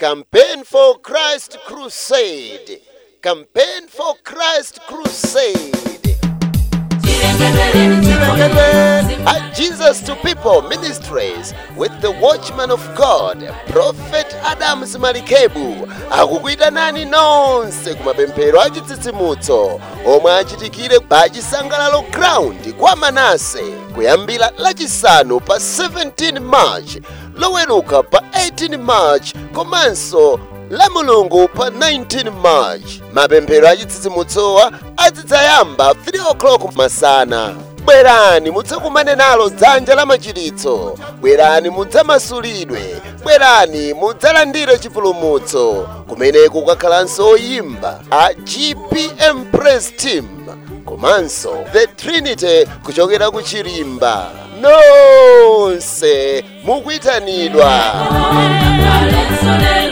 campaign for christ crusade campaign for christ crusade at Jesus to People Ministries with the Watchman of God, Prophet Adams Malikebu akukuyitanani nonse kumapemphero achitsitsimutso omwe achitikire pa chisangalalo ground kwa manase kuyambira lachisanu pa 17 march loweruka pa 18 march komanso la mulungu pa 19 march mapemphero achitsitsimutsowa azidzayamba 3 o'clock masana bwerani mudzakumane nalo dzanja la machiritso bwerani mudzamasulidwe bwerani mudzalandire chipulumutso kumeneko kukakhalanso oyimba a gpm praise team komanso the trinity kuchokera ku chirimba nonse mukuyitanidwa Hallelujah.